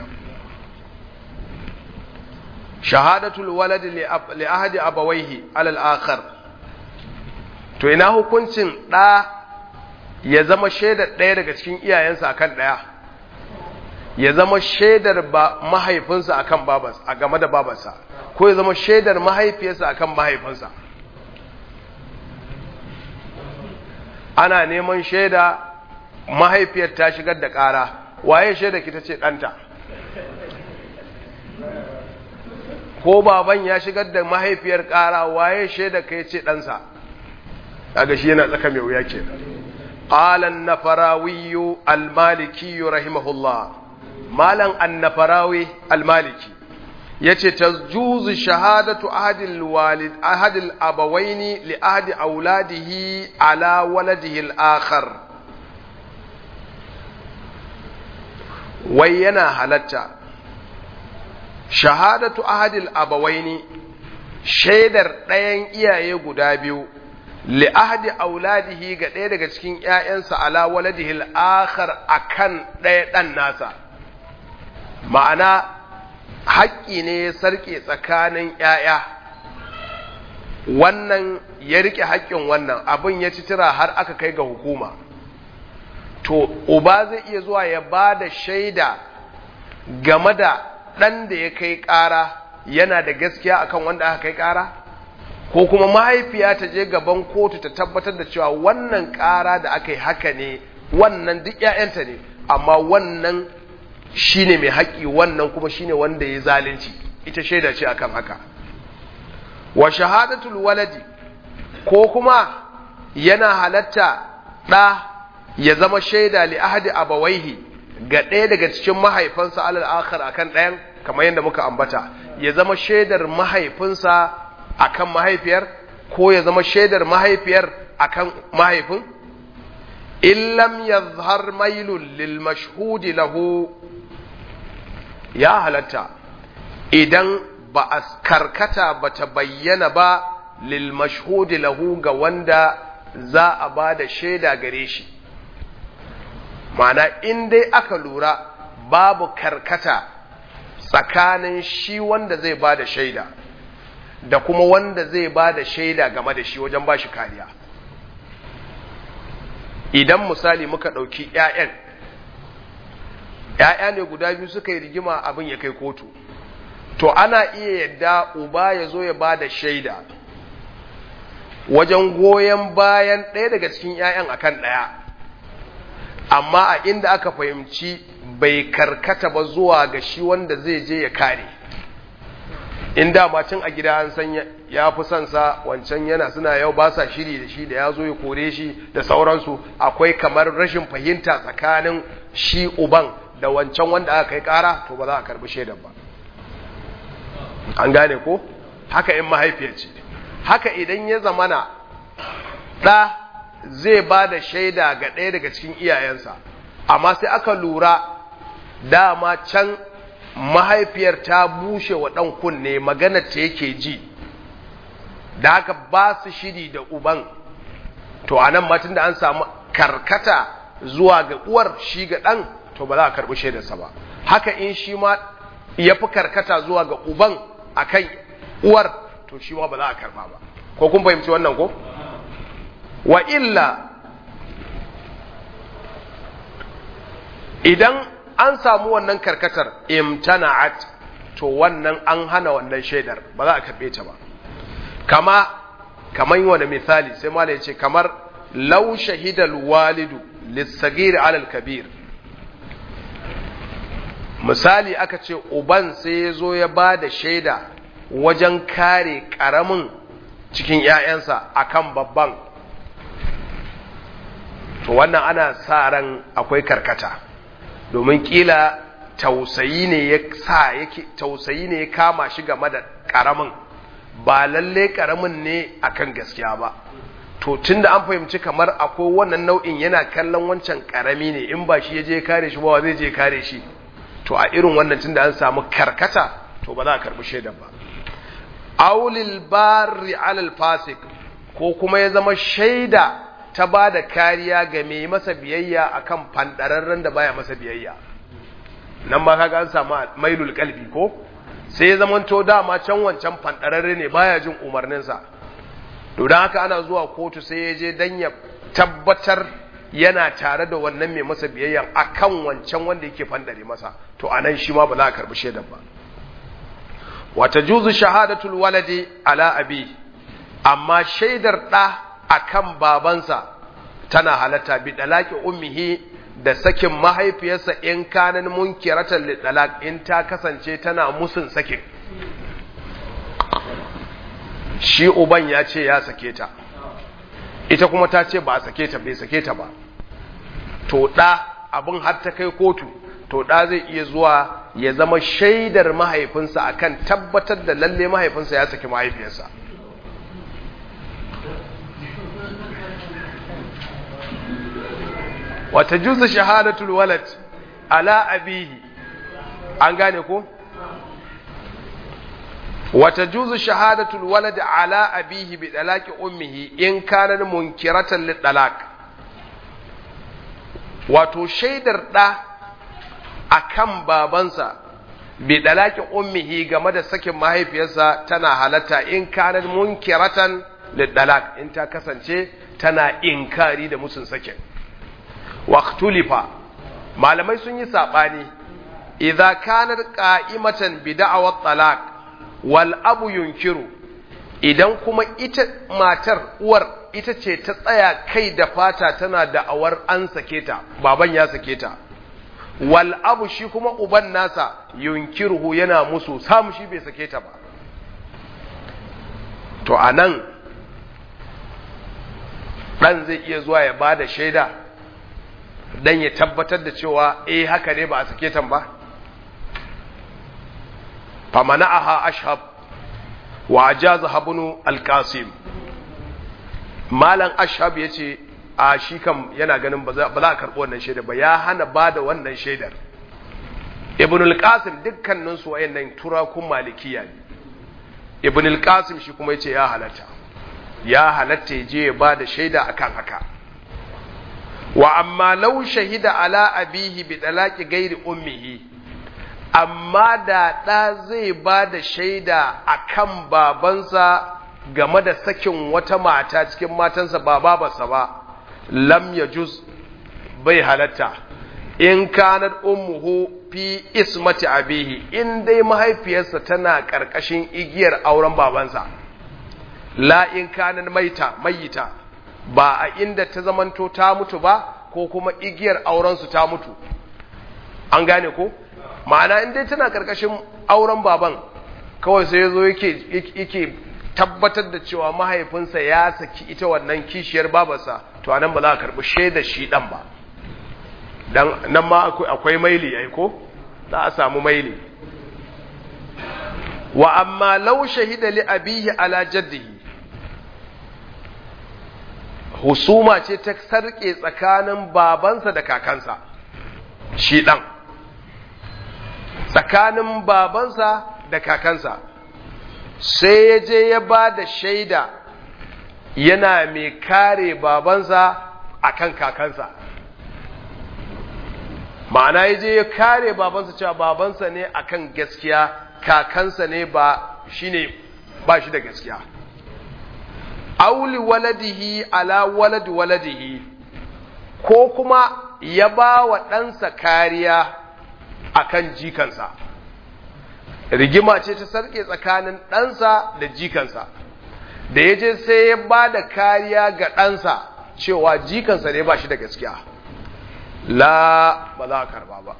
A: shahadatul walad li ahadi abawaihi alal akhar to ina hukuncin da ya zama shaidar ɗaya daga cikin iyayensa akan ɗaya ya zama shaidar ba mahaifinsa akan babas a game da babarsa ko ya zama shaidar mahaifiyarsa akan mahaifinsa ana neman shaida mahaifiyar ta shigar da ƙara waye shaida ki ta ce ɗanta ko baban ya shigar da mahaifiyar ƙara waye shaida ka ce ɗansa daga shi yana tsaka mai wuya ke قال النفراوي المالكي رحمه الله malam annafarawi almaliki yace tajuzu shahadatu ahadil walid ahadil abawaini li ahadi auladihi ala waladihi al-akhar wai yana halatta shahadatu ahadil abawaini shaidar ɗayan iyaye guda biyu li ahadi auladihi ga ɗaya daga cikin ‘ya'yansa ala waladihi al'akhar a kan ɗaya ɗan nasa ma'ana haƙƙi ne ya sarƙe tsakanin ‘ya'ya wannan ya riƙe haƙƙin wannan abin ya ci tira har aka kai ga hukuma to uba zai iya zuwa ya ba da shaida game da ɗan da ya kai ƙara yana da gaskiya akan wanda aka kai ƙara ko kuma mahaifiya ta je gaban kotu ta tabbatar da cewa wannan ƙara da aka yi haka ne wannan duk ‘ya'yanta ne amma wannan shine mai haƙƙi wannan kuma shine wanda ya zalunci ita shaida ce akan haka wa shahadatul waladi ko kuma yana halatta ɗa ya zama shaida li ahadi abawaihi ga ɗaya daga cikin mahaifansa alal akhar akan ɗayan kamar yadda muka ambata ya zama shaidar mahaifinsa akan mahaifiyar ko ya zama shaidar mahaifiyar akan mahaifin in lam yazhar mailun lil mashhudi lahu ya halatta idan ba a karkata ba ta bayyana ba lil mashhudi lahu ga wanda za a ba da shaida gare shi ma'ana in dai aka lura babu karkata tsakanin shi wanda zai ba da shaida da kuma wanda zai ba da shaida game da shi wajen ba shi kariya idan misali muka ɗauki 'ya'yan ‘ya'ya ne guda biyu suka yi rigima abin ya kai kotu to ana iya yadda uba ya zo ya ba da shaida wajen goyon bayan ɗaya daga cikin ‘ya'yan akan ɗaya amma a inda aka fahimci bai karkata ba zuwa ga shi wanda zai je ya kare in dama cin a gida an san ya fi son sa wancan yana suna yau ba sa shiri da shi da ya zo ya kore shi da sauransu akwai kamar rashin fahimta tsakanin shi uban da wancan wanda aka kai kara to ba za a karbi shaidan ba an gane ko haka in mahaifiyar ce haka idan ya zamana ɗa zai ba da shaida ga ɗaya daga cikin iyayensa amma sai aka lura dama can mahaifiyar ta bushe wa ɗan kunne magana ta yake ji da haka ba su shiri da uban to a nan matan da an samu karkata zuwa ga uwar shi ga ɗan to ba za a karɓi shaidarsa ba haka in shi ma ya fi karkata zuwa ga uban a kan uwar to shi ma ba za a karɓa ba ko kun fahimci wannan ko wa illa idan an samu wannan karkatar imtana'at to wannan an hana wannan shaidar ba za a karɓe ta ba kama kamar yi wani misali sai mala ya ce kamar lau shahidal walidu lissagir alal kabir misali aka ce uban sai ya zo ya ba da shaida wajen kare ƙaramin cikin ‘ya'yansa a kan babban to wannan ana sa ran akwai karkata domin kila tausayi ne ya sa yake tausayi ne ya kama shi game da karamin ba lalle karamin ne akan gaskiya ba to tunda an fahimci kamar akwai wannan nau'in yana kallon wancan karami ne in ba shi ya je kare shi ba zai je kare shi to a irin wannan tunda an samu karkata to ba za a karbi shaidan ba aulil barri alal fasik ko kuma ya zama shaida ta ba da kariya ga mai masa biyayya akan fandararren da baya masa biyayya nan ma kaga an samu mailul kalbi ko sai ya zama to dama can wancan fandararre ne baya jin umarninsa to dan haka ana zuwa kotu sai ya je dan ya tabbatar yana tare da wannan mai masa biyayya akan wancan wanda yake fandare masa to anan shi ma ba za a karbi shaidan ba wata juzu shahadatul waladi ala abi amma shaidar da akan babansa tana halatta bi dalaki ummihi da sakin mahaifiyarsa in kanan munkiratan li dalak in ta kasance tana musun sakin shi uban ya ce ya sake ta ita kuma ta ce ba a sake ta bai sake ta ba to da abin har ta kai kotu to to ɗa zai iya zuwa ya zama shaidar mahaifinsa akan tabbatar da lalle mahaifinsa ya saki mahaifiyarsa wata juzu shahadatul walad ala abihi an gane ko wata juzu shahadatul walad ala abihi bi dalaki ummihi in kana munkiratan lid dalak wato shaidar da akan babansa bi dalaki ummihi game da sakin mahaifiyarsa tana halatta in kana munkiratan lid dalak in ta kasance tana inkari da musun sakin waqtulifa malamai sun yi sabani idza kanat qa'imatan bi da'awat talaq wal abu yunkiru idan kuma ita matar uwar ita ce ta tsaya kai da fata tana da'awar an sake ta baban ya sake ta wal abu shi kuma uban nasa yunkiruhu yana musu samu shi bai sake ta ba to anan dan zai iya zuwa ya bada shaida dan ya tabbatar da cewa eh haka ne ba a sake tan ba famana'aha ashab wa ajazaha ibn al-qasim malan ashab yace a shi kam yana ganin ba za a karɓi wannan shaida ba ya hana ba da wannan shaidar ibn al-qasim dukkanin su wayannan turakun malikiya ne ibn al-qasim shi kuma yace ya halatta ya halatta je ya ba da shaida akan haka wa amma law shahida ala abihi bi talaqi ghairi ummihi amma da ɗa zai ba da shaida akan babansa game da sakin wata mata cikin matansa ba babarsa ba lam yajuz bai halatta in kanat ummuhu fi ismati abihi in dai mahaifiyarsa tana ƙarƙashin igiyar auren babansa la in kanat maita mayita ba a inda ta zamanto ta mutu ba ko kuma igiyar aurensu ta mutu an gane ko ma'ana in dai tana karkashin auren baban kawai sai yazo yake yake tabbatar da cewa mahaifinsa ya saki ita wannan kishiyar babarsa to anan ba za a karbi shaida shi dan ba dan nan ma akwai maili ai ko za a samu maili wa amma law shahida li abihi ala jaddihi husuma ce ta sarke tsakanin babansa da kakansa shi ɗan tsakanin babansa da kakansa sai ya je ya ba da shaida yana mai kare babansa akan kakansa ma'ana ya je ya kare babansa cewa babansa ne akan gaskiya kakansa ne ba shine ba shi da gaskiya auli waladihi ala waladi waladihi ko kuma ya ba wa ɗansa kariya akan jikansa rigima ce ta sarke tsakanin ɗansa da jikansa da ya je sai ya ba da kariya ga ɗansa cewa jikansa ne ba shi da gaskiya la ba za a karba ba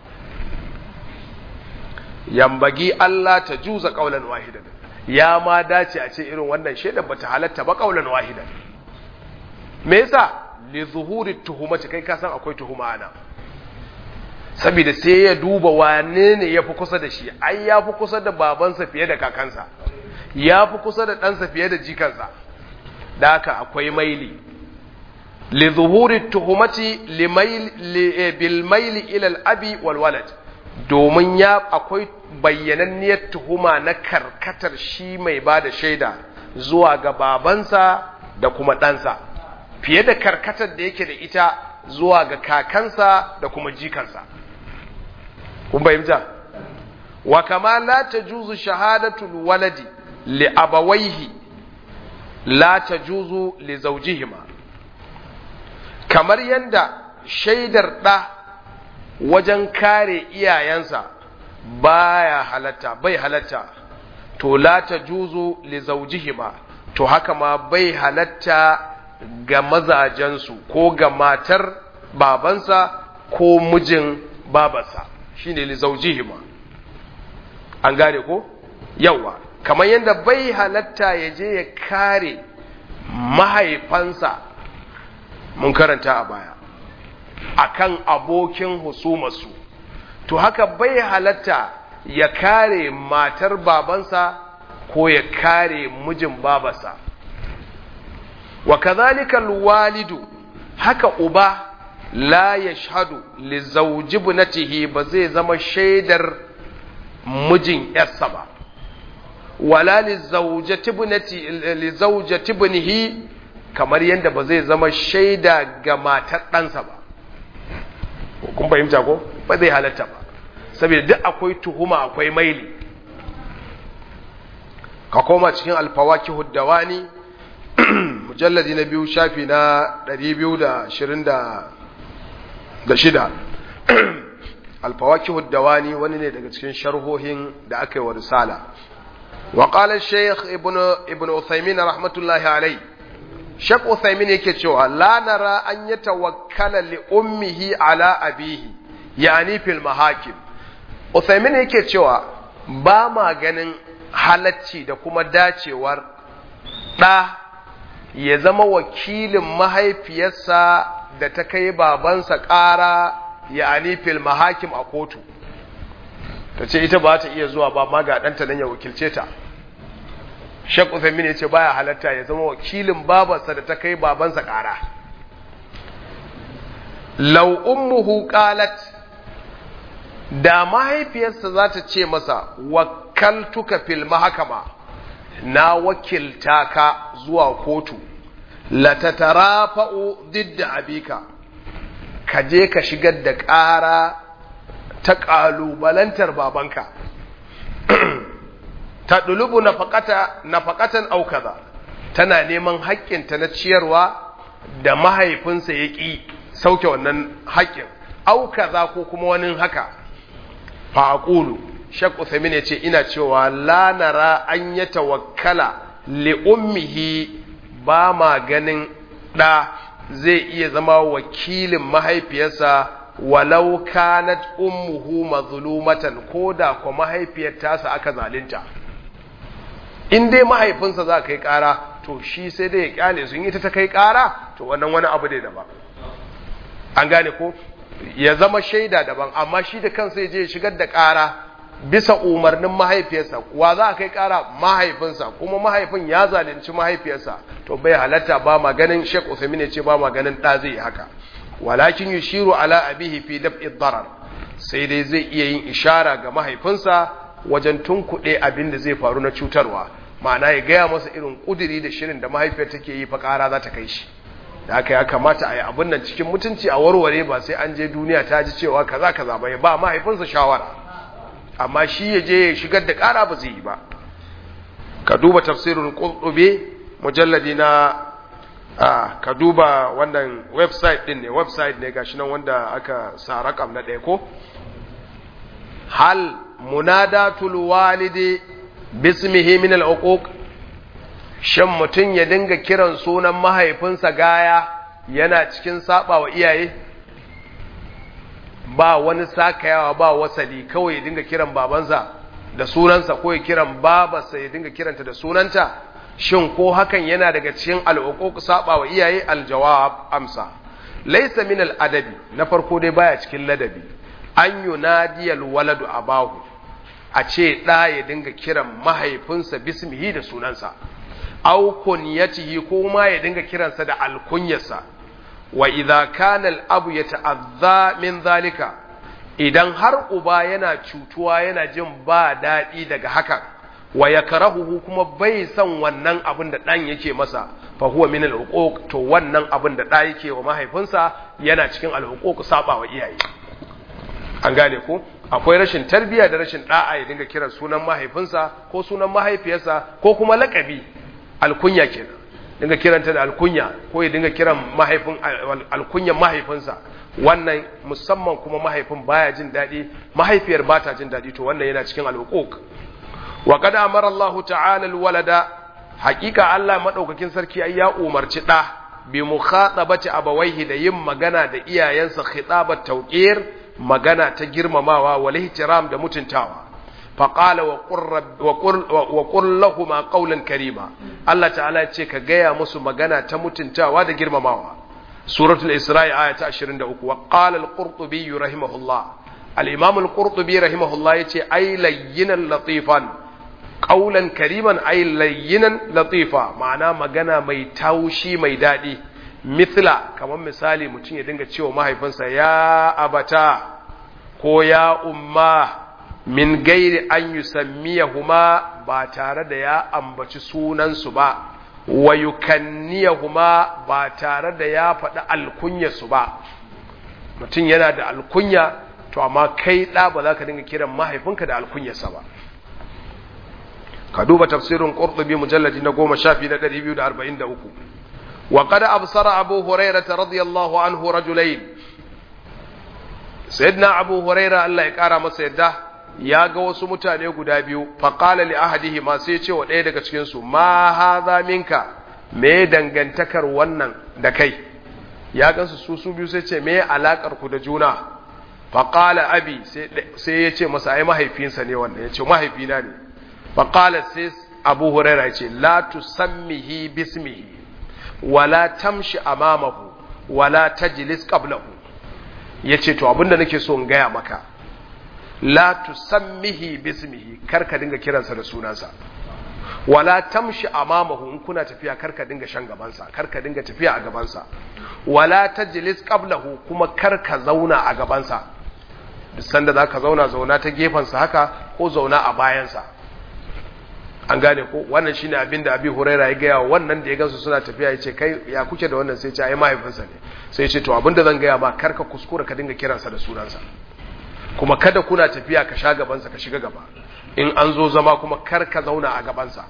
A: yambagi Allah ta juza ƙaunar wahidan ya ma dace a ce irin wannan shaidar bata halatta ba kaulan wahidan me yasa li zuhuri tuhumati kai ka san akwai tuhuma ana saboda sai ya duba wane ne yafi kusa da shi ai yafi kusa da babansa fiye da kakansa yafi kusa da ɗansa fiye da jikansa da haka akwai maili li zuhuri tuhumati li maili bil maili ila al abi wal walad domin ya akwai bayyananniyar tuhuma na karkatar shi mai ba da shaida zuwa ga babansa da kuma ɗansa fiye da karkatar da yake da ita zuwa ga kakansa da kuma jikansa kun bayyanta wa kama la tajuzu shahadatul waladi li abawaihi la tajuzu li zawjihima kamar yanda shaidar ɗa wajen kare iyayensa baya halatta bai halatta to la tajuzu li zawjihima to haka ma bai halatta ga mazajensu ko ga matar babansa ko mijin babarsa shine li zawjihima an gane ko yawa kamar yadda bai halatta ya je ya kare mahaifansa mun karanta a baya akan abokin husumarsu to haka bai halatta ya kare matar babansa ko ya kare mijin babarsa wa kadhalika alwalidu haka uba la yashhadu li zawji ibnatihi ba zai zama shaidar mijin yarsa ba wala li zawjati ibnati li zawjati ibnihi kamar yadda ba zai zama shaida ga matar ɗansa ba kun fahimta ko ba zai halatta ba saboda duk akwai tuhuma akwai maili ka koma cikin alfawaki huddawani mujalladi na biyu shafi na 226 alfawaki huddawani wani ne daga cikin sharhohin da aka yi wa risala wa qala shaykh ibnu ibnu uthaymin rahmatullahi alayhi Shek Uthaymin yake cewa la nara an yi tawakkala li ummihi ala abihi yani fil mahakim Uthaymin yake cewa ba ma ganin halacci da kuma dacewar ɗa ya zama wakilin mahaifiyarsa da ta kai babansa ƙara yani fil mahakim a kotu ta ce ita ba ta iya zuwa ba ma ga ɗanta nan ya wakilce ta Sheikh Uthaymeen yace baya halatta ya zama wakilin babarsa da ta kai babansa ƙara. Law ummuhu qalat da mahaifiyarsa za ta ce masa wakkaltuka fil mahkama na wakilta ka zuwa kotu la tatarafa'u didda abika ka je ka shigar da ƙara ta ƙalubalantar babanka ta ɗulubu nafaƙatan aukaza tana neman haƙƙinta na ciyarwa da mahaifinsa ya ƙi sauke wannan haƙƙin aukaza ko kuma wani haka fa'aƙulu shak Uthamin ya ce ina cewa lanara an ya tawakkala li'ummihi ba ma ganin ɗa zai iya zama wakilin mahaifiyarsa walau kanat ummuhu mazlumatan ko da ko mahaifiyar tasa aka zalunta in dai mahaifinsa za kai kara to shi sai dai ya kyale sun yi ta kai kara to wannan wani abu ne daban an gane ko ya zama shaida daban amma shi da kansa ya je ya shigar da kara bisa umarnin mahaifiyarsa wa za a kai kara mahaifinsa kuma mahaifin ya zalunci mahaifiyarsa to bai halatta ba ma ganin Sheikh Uthaymeen ya ce ba ma ganin da zai haka walakin yushiru ala abihi fi dab'i darar sai dai zai iya yin ishara ga mahaifinsa wajen tunkuɗe abin da zai faru na cutarwa ma'ana ya gaya masa irin ƙudiri da shirin da mahaifiyar take yi fa ƙara za ta kai shi da aka ya kamata a yi abin nan cikin mutunci a warware ba sai an je duniya ta ji cewa kaza kaza ba ya ba mahaifinsa shawara amma shi ya je ya shigar da ƙara ba zai yi ba ka duba tafsirin qurtubi mujalladi na a ka duba wannan website din ne website ne gashi nan wanda aka sa rakam na ɗaya ko hal munadatul walidi bismihi min al-uquq shan mutun ya dinga kiran sunan mahaifinsa gaya yana cikin saba wa iyaye ba wani sakayawa ba wasali kawai ya dinga kiran babansa da sunansa ko ya kiran babarsa ya dinga kiranta da sunanta shin ko hakan yana daga cikin al'uquq saba wa iyaye aljawab amsa laysa min al-adabi na farko dai baya cikin ladabi an yunadiyal waladu abahu a ce ɗa ya dinga kiran mahaifinsa bismihi da sunansa aw kunyatihi ko ma ya dinga kiransa da alkunyarsa wa idza kana al-abu yata'azza min zalika idan har uba yana cutuwa yana jin ba daɗi daga hakan wa yakrahuhu kuma bai son wannan abin da ɗan yake masa fa huwa min al-uquq to wannan abin da ɗa yake wa mahaifinsa yana cikin al-uquq saba wa iyaye an gane ko akwai rashin tarbiyya da rashin da'a ya dinga kiran sunan mahaifinsa ko sunan mahaifiyarsa ko kuma lakabi alkunya kenan dinga kiranta da alkunya ko ya dinga kiran mahaifin alkunyan mahaifinsa wannan musamman kuma mahaifin baya jin daɗi mahaifiyar ba ta jin daɗi to wannan yana cikin alhuquq wa qad amara Allah ta'ala alwalada haqiqa Allah madaukakin sarki ai ya umarci da bi mukhatabati abawaihi da yin magana da iyayensa khitabat tawqir magana ta girmamawa wal ihtiram da mutuntawa faqala wa qur wa qul lahum qawlan karima Allah ta'ala ya ce ka gaya musu magana ta mutuntawa da girmamawa suratul isra'i aya ta 23 wa qala al-qurtubi rahimahullah al-imam al-qurtubi rahimahullah yace ay layyinan latifan qawlan kariman ay layyinan latifa ma'ana magana mai taushi mai dadi mithla kamar misali mutum ya dinga cewa mahaifinsa ya abata ko ya umma min gairi an yusammiyahuma ba tare da ya ambaci sunansu ba wa yukanniyahuma ba tare da ya faɗi alkunyarsu ba mutum yana da alkunya to amma kai ɗa ba za ka dinga kiran mahaifinka da alkunyarsa ba ka duba tafsirin ƙurɗubi mujalladi na goma shafi na ɗari biyu da arba'in da uku wa kada absara abu hurairata radiyallahu anhu rajulain sayyidina abu huraira Allah ya ƙara masa yadda ya ga wasu mutane guda biyu faƙala li ahadihi ma sai ce wa ɗaya daga cikinsu ma haza minka me dangantakar wannan da kai ya gansu su su biyu sai ce me alaƙar ku da juna faƙala abi sai ya ce masa ai mahaifinsa ne wannan ya ce mahaifina ne faƙala sai abu huraira ya ce la tusammihi bismihi wala tamshi amamahu wala tajlis qablahu yace to abinda nake so in gaya maka la tusammihi bismihi karka dinga kiransa da sunansa wala tamshi amamahu in kuna tafiya karka dinga shan gabansa karka dinga tafiya a gabansa wala tajlis qablahu kuma karka zauna a gabansa duk sanda zaka zauna zauna ta gefansa haka ko zauna a bayansa an gane ko wannan shine abin da abi huraira ya gaya wannan da ya gansu suna tafiya ya ce kai ya kuke da wannan sai ce ai mahaifinsa ne sai ya ce to abin da zan gaya ma karka kuskura ka dinga kiransa da sunansa kuma kada kuna tafiya ka sha gabansa ka shiga gaba in an zo zama kuma kar ka zauna a gabansa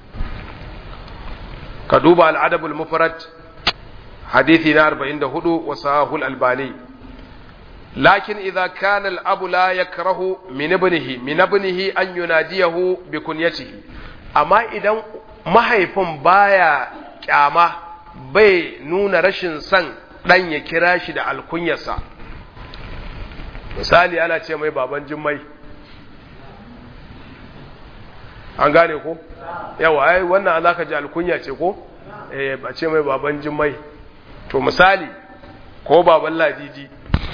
A: ka duba al'adabul mufrad hadithi na 44 wa sahul albani lakin idza kana al-abu la yakrahu min ibnihi min ibnihi an yunadiyahu bi kunyatihi amma idan mahaifin baya kyama bai nuna rashin son dan ya kira shi da alkunyarsa misali ana ce mai baban jimmai an gane ko yawa ai wannan za ka ji alkunya ce ko eh ba ce mai baban jimmai to misali ko baban ladidi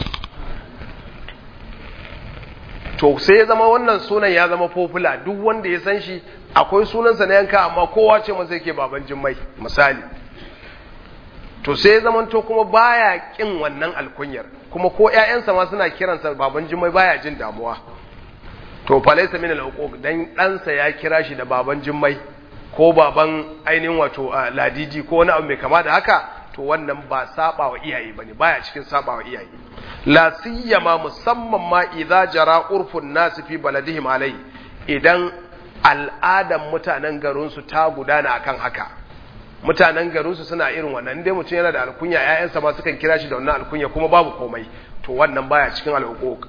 A: to sai ya zama wannan sunan ya zama fofula duk wanda ya san shi akwai sunansa na yanka amma kowa ce masa yake baban jimmai misali to sai ya zama to kuma baya kin wannan alkunyar kuma ko ƴaƴansa ma suna kiransa baban jimmai baya jin damuwa to falaisa min al dan ɗansa ya kira shi da baban jimmai ko baban ainihin wato ladidi ko wani abu mai kama da haka to wannan ba saba wa iyaye bane baya cikin saba wa iyaye la siyama musamman ma idza jara urfun nas fi baladihim alai idan al'adan mutanen garin su ta gudana akan haka mutanen garin su suna irin wannan dai mutum yana da alkunya ƴaƴansa ma sukan kira shi da wannan alkunya kuma babu komai to wannan baya cikin al'uquq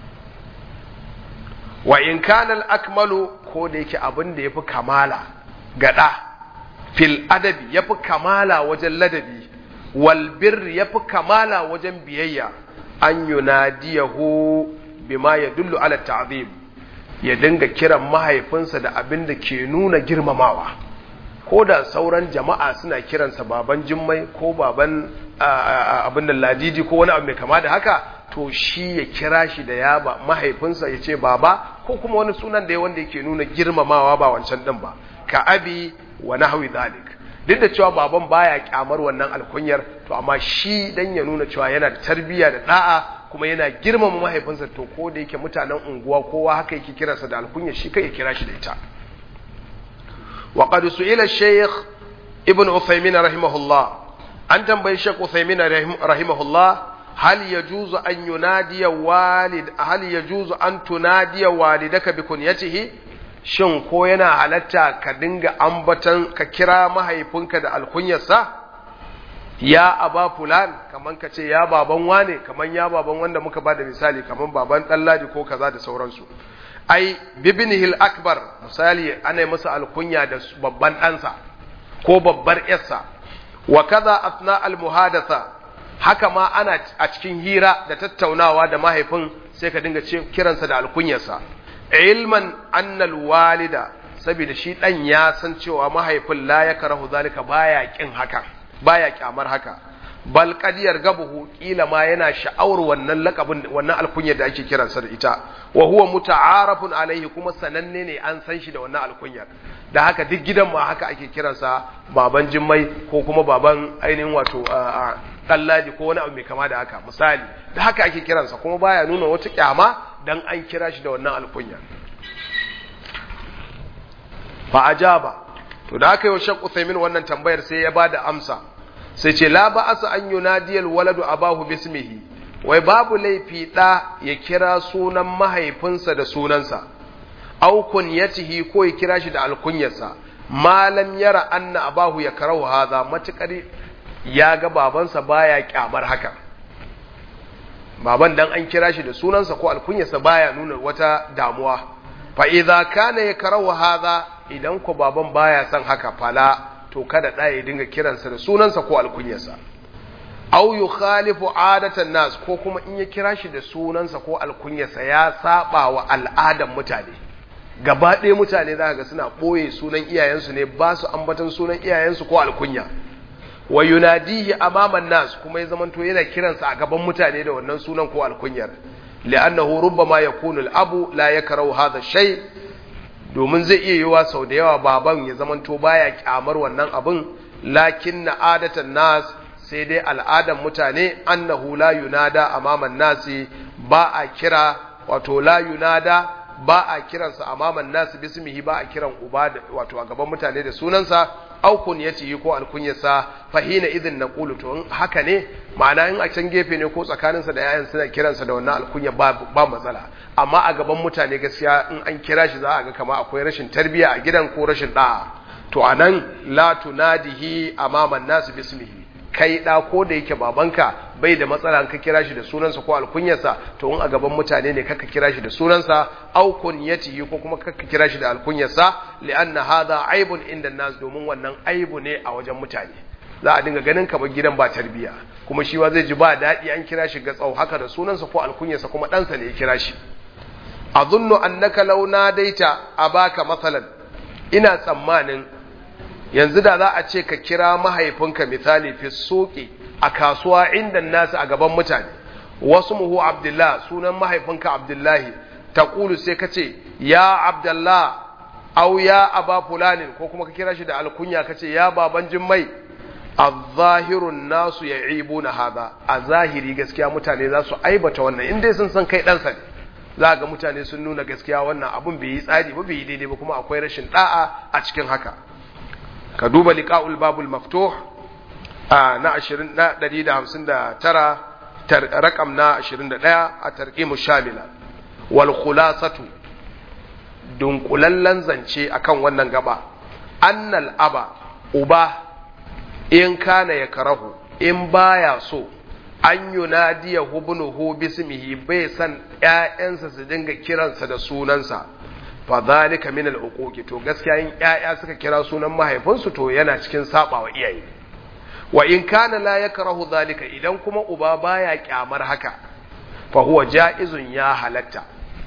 A: wa in kana al-akmalu ko da yake abin da yafi kamala gada fil adabi yafi kamala wajen ladabi wal birr yafi kamala wajen biyayya an yunadiyahu bima yadullu ala ta'zim ya dinga kiran mahaifinsa da abin da ke nuna girmamawa ko da sauran jama'a suna kiransa baban jimmai ko baban abin da ladidi ko wani abu mai kama da haka to shi ya kira shi da ya ba mahaifinsa ya ce baba ko kuma wani sunan da ya wanda yake nuna girmamawa ba wancan din ba ka abi wa nahwi dhalik duk da cewa baban baya kyamar wannan alkunyar to amma shi dan ya nuna cewa yana da tarbiyya da da'a kuma yana girmama mahaifinsa to ko da yake mutanen unguwa kowa haka yake kiransa da alkunyar shi kai ya kira shi da ita wa qad su'ila shaykh ibn uthaymin rahimahullah an tambayi shaykh uthaymin rahimahullah hal yajuzu an yunadiya walid hal yajuzu an tunadiya walidaka bi kunyatihi shin ko yana halatta ka dinga ambatan ka kira mahaifinka da alkunyarsa ya aba fulan kaman ka ce ya baban wane kaman ya baban wanda muka bada misali kaman baban ɗanladi ko kaza da sauransu ai bibinihil akbar misali ana masa alkunya da babban ɗansa ko babbar yarsa wa kaza asna almuhadatha haka ma ana a cikin hira da tattaunawa da mahaifin sai ka dinga kiransa da alkunyarsa ilman annal walida saboda shi dan ya san cewa mahaifin la ya karahu zalika baya kin haka baya kyamar haka bal qadiyar gabuhu kila ma yana sha'awar wannan lakabin wannan alkunyar da ake kiransa da ita wa huwa muta'arafun alaihi kuma sananne ne an san shi da wannan alkunyar da haka duk gidan ma haka ake kiransa baban jimmai ko kuma baban ainihin wato ɗalladi ko wani abu mai kama da haka misali da haka ake kiransa kuma baya nuna wata kyama dan an kira shi da wannan alkunyar fa ajaba to da aka yi wa shakku Uthaymin wannan tambayar sai ya bada amsa sai ce la ba'asa an yunadiyal waladu abahu bismihi wai babu laifi da ya kira sunan mahaifinsa da sunansa aw kunyatihi ko ya kira shi da alkunyarsa malam yara anna abahu ya karahu hadha matukar ya ga babansa baya kyamar haka baban dan an kira shi da sunansa ko alkunyarsa baya nuna wata damuwa fa idza kana ya karahu hadha idan ko baban baya son haka fala to kada ɗaya ya dinga kiransa da sunansa ko alkunyarsa au yukhalifu adatan nas ko kuma in ya kira shi da sunansa ko alkunyarsa ya saba wa al'adan mutane gaba ɗaya mutane za ga suna ɓoye sunan iyayensu ne ba su ambatan sunan iyayensu ko alkunya wa yunadihi amaman nas kuma ya zamanto yana kiransa a gaban mutane da wannan sunan ko alkunyar li'annahu rubbama yakunu al-abu la yakrahu hadha shay domin zai iya yiwa sau da yawa baban ya zamanto baya kyamar wannan abin lakin na adatan nas sai dai al'adan mutane annahu la yunada amaman nasi ba a kira wato la yunada ba a kiransa amaman nasi bismihi ba a kiran uba wato a gaban mutane da sunansa au kunyatihi ko alkunyarsa fahina idin naqulu to in haka ne ma'ana in a can gefe ne ko tsakaninsa da yayan suna kiransa da wannan alkunya ba ba matsala amma a gaban mutane gaskiya in an kira shi za a ga kama akwai rashin tarbiya a gidan ko rashin da'a to anan la tunadihi amaman nasi bismihi kai da ko da yake babanka bai da matsala ka kira shi da sunansa ko alkunyarsa to in a gaban mutane ne kaka kira shi da sunansa au kunyatihi ko kuma kaka kira shi da alkunyarsa li'anna hadha aibun inda nas domin wannan aibu ne a wajen mutane za a dinga ganin kamar gidan ba tarbiya kuma shi wa zai ji ba daɗi an kira shi ga tsau haka da sunansa ko alkunyarsa kuma ɗansa ne ya kira shi azunnu annaka law nadaita abaka masalan ina tsammanin yanzu da za a ce ka kira mahaifinka misali fi soke a kasuwa inda nasu a gaban mutane wasu muhu abdullah sunan mahaifinka abdullahi ta ƙulu sai ka ce ya abdullah au ya aba fulanin ko kuma ka kira shi da alkunya ka ce ya baban jimmai a zahirun nasu ya ibu na haza a zahiri gaskiya mutane za su aibata wannan inda sun san kai ɗansa ne za ga mutane sun nuna gaskiya wannan abun bai yi tsari ba bai yi daidai ba kuma akwai rashin da'a a cikin haka ka duba liqa'ul babul maftuh a na 20 na 159 rakam na 21 a tarqimu shamila wal khulasatu dunkulallen zance akan wannan gaba annal aba uba in kana ya karahu in baya so an yunadiya hubnuhu bismihi bai san ƴaƴansa su dinga kiransa da sunansa fa zalika min al-uquqi to gaskiya in ƴaƴa suka kira sunan mahaifinsu to yana cikin sabawa iyaye wa in kana la yakrahu zalika idan kuma uba baya kyamar haka fa huwa jaizun ya halatta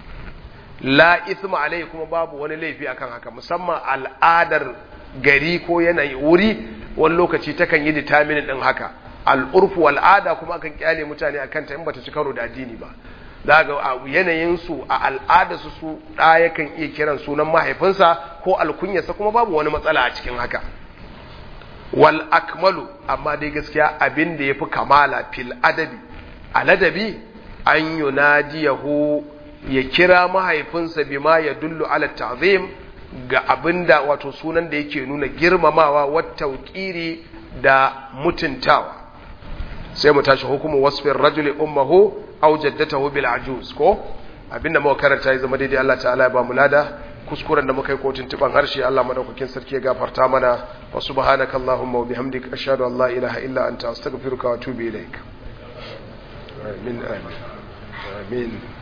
A: la ithma alai kuma babu wani laifi akan haka musamman al'adar gari ko yanayi wuri wani lokaci takan yi determinant din haka al'urfu al'ada kuma akan kyale mutane akan ta in bata ci karo da addini ba za ga a yanayinsu a al'adarsu su ɗa yakan iya kiran sunan mahaifinsa ko alkunyarsa kuma babu wani matsala a cikin haka wal akmalu amma dai gaskiya abin da ya fi kamala fil adabi a ladabi an yunadiyahu ya kira mahaifinsa bima ya dullu ala ta'zim ga abinda wato sunan da yake nuna girmamawa wata tauƙiri da mutuntawa sai mu tashi hukumu wasfin rajuli ummahu aw jaddatahu bil ajuz ko abinda muka karanta ya zama daidai Allah ta'ala ya ba mu lada kuskuren da muka yi kotun tuban harshe Allah madaukakin sarki ya gafarta mana wa subhanaka allahumma wa bihamdika ashhadu an la ilaha illa anta astaghfiruka wa atubu ilaik amin amin amin